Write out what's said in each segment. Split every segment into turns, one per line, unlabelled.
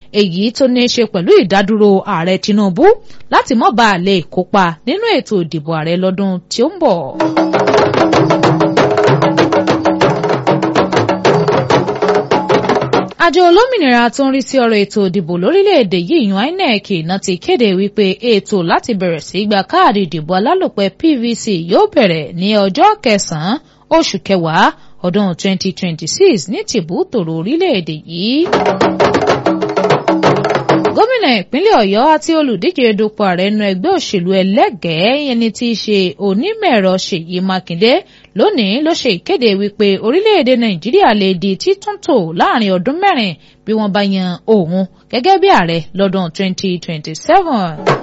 èyí tó ní í ṣe pẹ̀lú ìdádúró ààrẹ Tinubu láti má bàa lè kópa nínú ètò ìdìbò ààrẹ lọ́dún tí ó ń bọ̀. àjọ olómìnira tó ń rí sí ọ̀rọ̀ ètò ìdìbò lórílẹ̀‐èdè yìí yan INEC náà ti kéde wípé ètò láti bẹ̀rẹ̀ sí gba káàdì ìdìbò alálòpẹ́ PVC yóò bẹ̀rẹ̀ ní ọjọ́ kẹsàn-án oṣù kẹwàá ọdún 2026 ní tìbútòrò orílẹ̀‐èdè yìí. gómìnà ìpínlẹ̀ ọ̀yọ́ àti olùdíje dupò ààrẹ nínú ẹgbẹ́ òṣèlú ẹlẹ́gẹ̀ẹ́ ẹni tí í ṣe onímọ̀-ẹ̀rọ ṣèyí mákindé lónìí ló ṣe ìkéde wípé orílẹ̀-èdè nàìjíríà lè di títúntò láàrin ọdún mẹ́rin bí wọ́n bá yan òun gẹ́gẹ́ bí ààrẹ lọ́dún 2027.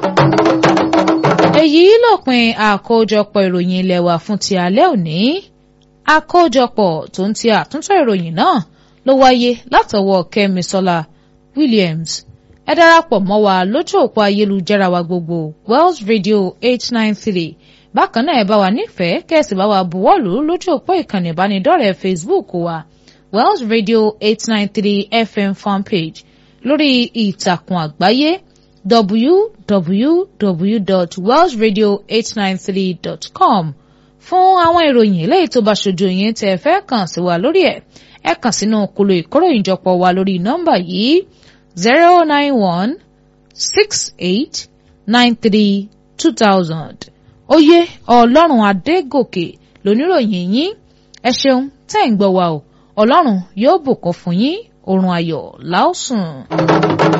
èyí lópin àkójọpọ̀ ìròyìn ilé wa fún ti alẹ́ òní àkójọpọ̀ tó ń ti àtúntò ìròyìn náà ló wáyé látọwọ́ kẹ́misọ́lá williams ẹ darapọ̀ mọ́ wa lójú òpó ayélujára wa gbogbo wells radio eight nine three bákan náà ẹ bá wa nífẹ̀ẹ́ kẹ́sì bá wa buwọ́lù lójú òpó ìkànnì ìbánidọ́rẹ̀ẹ́ facebook wa wells radio eight nine three fm fanpage lórí ìtàkùn àgbáyé www.wellsradio893.com fún àwọn ìròyìn eléyìí tó bá ṣojú yín tẹ́ ẹ fẹ́ kàn sí wa lórí ẹ̀ ẹ kàn sínú kolo ìkóròyìnjọpọ̀ wa lórí nọ́mbà yìí zero nine one six eight nine three two thousand oyè ọlọ́run adégòkè lóníròyìn yín ẹ ṣeun tẹ́ ń gbọ́ wa o ọlọ́run yóò bùkún fún yín oorun ayọ̀ láòsùn.